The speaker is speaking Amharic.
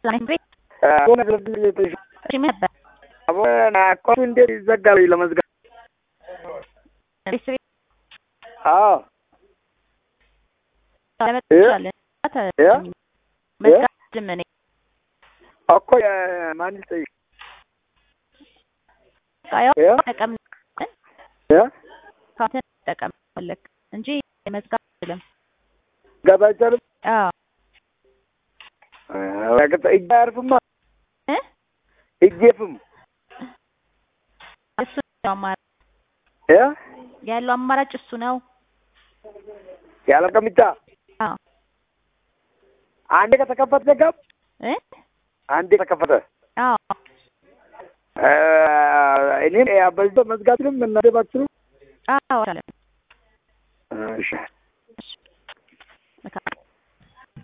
ሰላም ቤት ሆነ ስለዚህ እሺ ምን ነበር አቦና አካውንቱ እንዴት ይዘጋል ለመዝጋት? ቤት ቤት አዎ ለመጥቻለን ያ መዝጋት ጅምኔ እኮ የማን ልጠይቅ? ቃያው ያ ተጠቀም ያ ካንተን ተጠቀም ፈለክ እንጂ መዝጋት አይደለም። ገባ አይቻልም። አዎ ረግጥ እጅ አያርፍማ እ እጅ የፍም እሱ ነው አማራጭ ያ ያለው አማራጭ እሱ ነው። ያለ ቀሚታ አዎ አንዴ ከተከፈተ ዘጋም እ አንዴ ተከፈተ አዎ እኔም በዚህ መዝጋትንም እናደባችሁ አዎ አለ እሺ መልካም